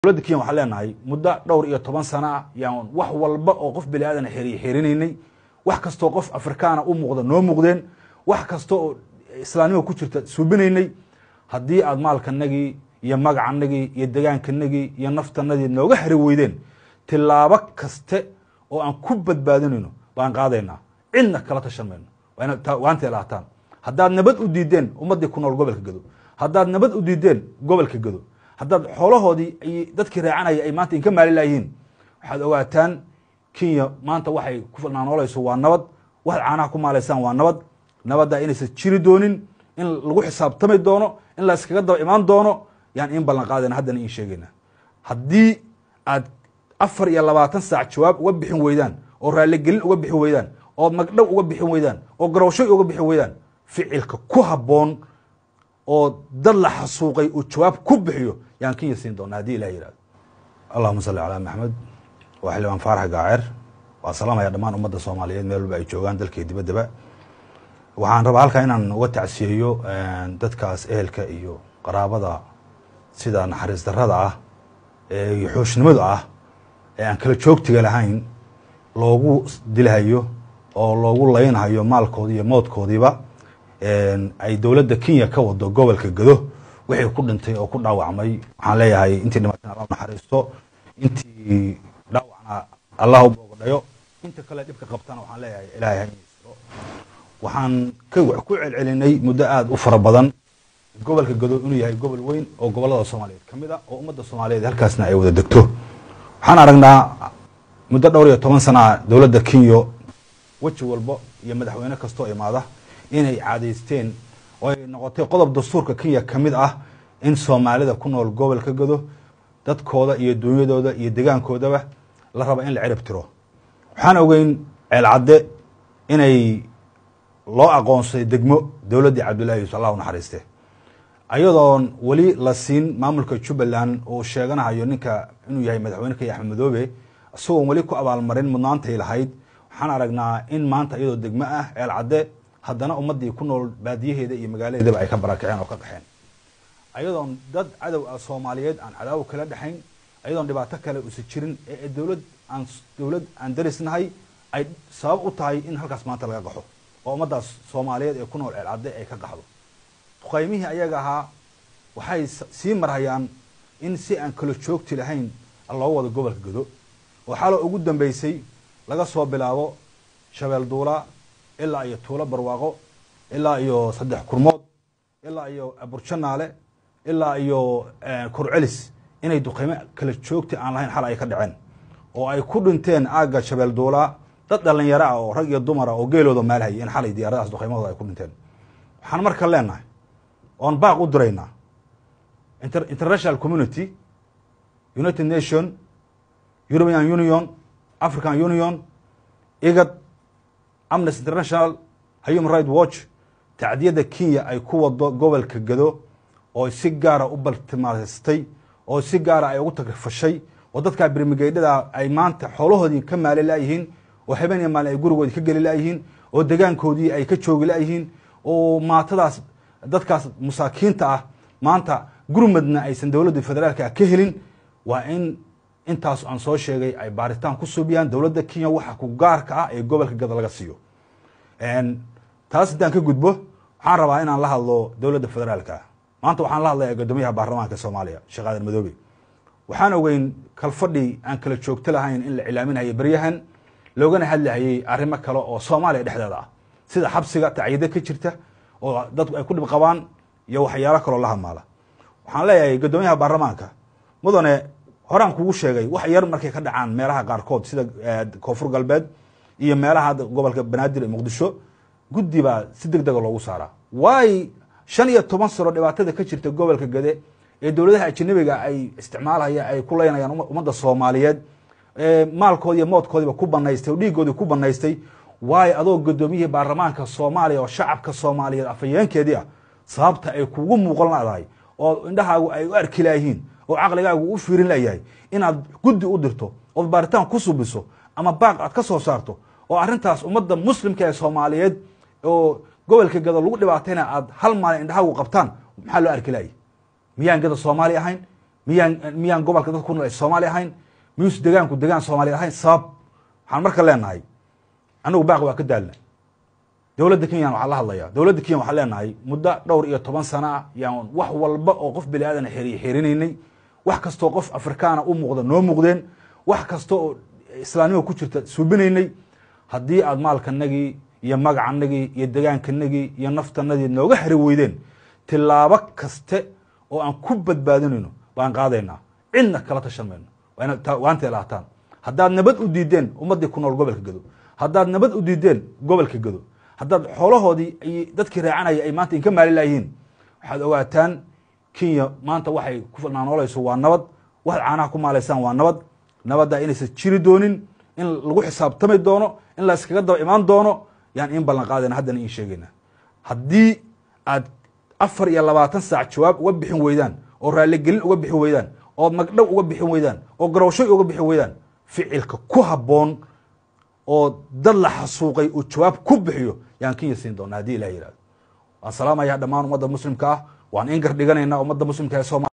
dowladda kenya waxaan leenahay muddo dhowr iyo toban sano ah yaan wax walba oo qof bini aadan xeri xerinaynay wax kastoo qof afrikaana u muuqda noo muuqdeen wax kasta oo islaamnima ku jirta suubinaynay haddii aad maalkanagii iyo magacanagii iyo degaankanagii iyo naftanadii nooga xeri weydeen tilaabo kaste oo aan ku badbaadinayno baan qaadaynaa cidna kala tashan mayno waanta lahaataan haddaad nabad u diideen ummaddii ku nool gobolka gado haddaad nabad u diideen gobolka gado haddaad xoolahoodii ay dadkii raacanaya ay maanta inka maali layihiin waxaad ogaataan kenya maanta waxay ku naanoolayso waa nabad waxaad caanaha ku maalaysaan waa nabad nabadda inaysan jiri doonin in lagu xisaabtami doono in la iskaga daba imaan doono yaan in ballan qaadayna haddana in sheegayna haddii aad afar iyo labaatan saac jawaab uga bixin weydaan oo raalligelin uga bixin weydaan oo magdhow uga bixin weydaan oo garowshoy uga bixin weydaan ficilka ku habboon oo dad la xasuuqay uu jawaab ku bixiyo yaan kenya siin doona haddii ilah yihahdo allahuma salli calaa maxamed waa xildhibaan faarax gaaceer waa salaamaya dhammaan ummadda soomaaliyeed meel walba ay joogaan dalkii dibaddaba waxaan rabaa halkaa inaan uga tacsiyeeyo dadkaas ehelka iyo qaraabada sida naxariis darrada ah ee xooshnimada ah ee aan kala joogtiga lahayn loogu dilahayo oo loogu laynhayo maalkoodii iyo moodkoodiiba ay dowladda kenya ka wado gobolka gado wixii ku dhintay oo ku dhaawacmay waxaan leeyahay intii dhimatana alla naxariisto intii dhaawacna allah u boogadhayo inta kale dhibka qabtana waxaan leeyahay ilaahay ha siro waxaan ku celcelinay muddo aada u fara badan gobolka gado inuu yahay gobol weyn oo gobolada soomaaliyeed ka mid a oo ummadda soomaaliyeed halkaasna ay wada degto waxaan aragnaa muddo dhowr iyo toban sanaa dowladda kenya weji walbo iyo madaxweyne kastoo imaada inay caadaysteen oo ay noqotay qodob dastuurka kenya ka mid ah in soomaalida ku nool gobolka gado dadkooda iyo dunyadooda iyo degaankoodaba la raba in la cirib tiro waxaan ogeyn ceelcadde inay loo aqoonsaday degmo dowladdii cabdullahi yuusuf allah u naxariiste ayadoon weli la siin maamulka jubbaland uu sheeganahayo ninka inuu yahay madaxweyne kenya axmed madoobe isagoon weli ku abaalmarin mudnaantay lahayd waxaan aragnaa in maanta iyadoo degmo ah ceelcadde haddana ummaddii ku nool baadiyaheeda iyo magaaladeedaba ay ka barakaceen oo ka qaxeen ayadoon dad cadow ah soomaaliyeed aan cadaawo kala dhexayn ayadoon dhibaato kale usa jirin ee dowlad aan dowlad aan darisnahay ay sabab u tahay in halkaas maanta laga qaxo oo ummaddaas soomaaliyeed ee ku nool ceelcadde ay ka qaxdo duqaymihii ayaga ahaa waxay sii marhayaan in si aan kala joogti lahayn loo wado gobolka gado oo xalo ugu dambeysay laga soo bilaabo shabeel duula ilaa iyo tuulo barwaaqo ilaa iyo saddex kurmood ilaa iyo burjanaale ilaa iyo kurcelis inay duqaymo kala joogti aan lahayn xal ay ka dhaceen oo ay ku dhinteen aagga shabeel duulaa dad dhalinyaro ah oo rag iyo dumara oo geelooda maalhaya in xalay diyaaradahaas duqaymahooda ay ku dhinteen waxaan marka leenahay oon baaq u diraynaa international community united nation european union african union igad amnesty international human right watch tacdiyadda kenya ay ku wado gobolka gado oo si gaara u baltimaastay oo si gaara ay ugu tagrifashay oo dadkaa birmigeydhada ay maanta xoolahoodii ka maali layihiin oo habeen iyo maalin ay gurigoodii ka geli layihiin oo degaankoodii ay ka joogi layihiin oo maatadaas dadkaas masaakiinta ah maanta gurmadna aysan dowladda federaalka ka helin waa in intaas aan soo sheegay ay baaritaan ku subiyaan dowladda kenya waxa ku gaarka ah ee gobolka gado laga siiyo taas intaan ka gudbo waxaan rabaa inaan la hadlo dowladda federaalka ah maanta waxaan la hadlaya guddoomiyaha baarlamaanka soomaaliya sheekh aadan madoobe waxaan ogeyn kalfadhi aan kala joogto lahayn in la cilaaminhayo beryahan loogana hadlahayey arrimo kale oo soomaaliya dhexdeeda ah sida xabsiga tacyida ka jirta oo dadku ay ku dhib qabaan iyo waxyaalo kaloo la hadmaala waxaan leeyahay guddoomiyaha baarlamaanka mudane horaan kugu sheegay wax yar markay ka dhacaan meelaha qaarkood sida koonfur galbeed iyo meelaha gobolka banaadir ee muqdisho guddi baa si deg dega loogu saaraa waay shan iyo toban sano dhibaatada ka jirta gobolka gade ee dowladaha ajanabiga ay isticmaalhaya ay ku leynayaan ummadda soomaaliyeed maalkoodi iyo moodkoodiiba ku banaystay oo dhiigoodii ku banaystay waayo adoo guddoomiyihii baarlamaanka soomaaliya oo shacabka soomaaliyeed afhayeenkeedii ah sababta ay kugu muuqan ladahay oo indhahaagu ay u arki layihiin oo caqligaagu u fiirin layahay inaad guddi u dirto ood baaritaan ku subiso ama baaq aad ka soo saarto oo arrintaas ummadda muslimka ee soomaaliyeed oo gobolka gado lagu dhibaatayna aad hal maalin indhahaagu qabtaan maxaa loo arki laayay miyaan gada soomaali ahayn miyaan miyaan gobolka dadka ku nool ay soomaali ahayn miyuus degaanku degaan soomaali ahayn sabab waxaan marka leenahay anagu baaq waa ka daalna dowladda kenyan waxaa la hadlaya dowladda kenya waxaan leenahay muddo dhowr iyo toban sano ah yaan wax walba oo qof bini aadan xeri xerinaynay wax kastoo qof afrikaana u muuqda noo muuqdeen wax kasta oo islaamnima ku jirta suubinaynay haddii aad maalkanagii iyo magacanagii iyo degaankanagii iyo naftanadii nooga xeri weydeen tilaabo kaste oo aan ku badbaadinayno baan qaadaynaa cidna kala tashan mayno waantay lahaataan haddaad nabad u diideen ummaddii ku nool gobolka gado haddaad nabad u diideen gobolka gado haddaad xoolahoodii ay dadkii raacanaya ay maanta inka maali layihiin waxaad ogaataan kenya maanta waxay ku naanoolayso waa nabad waxaad caanaha ku maalaysaan waa nabad nabadda inaysan jiri doonin in lagu xisaabtami doono in la iskaga daba imaan doono yaan in ballan qaadayna haddana in sheegayna haddii aad afar iyo labaatan saac jawaab uga bixin weydaan oo raaligelin uga bixin weydaan oo magdhow uga bixin weydaan oo garowshoy uga bixin weydaan ficilka ku habboon oo dad la xasuuqay uu jawaab ku bixiyo yaan kenya siin doona haddii ilah yihahdo waan salaamayaa dhammaan ummadda muslimka ah waan in gar dhiganaynaa ummadda muslimka ee sooma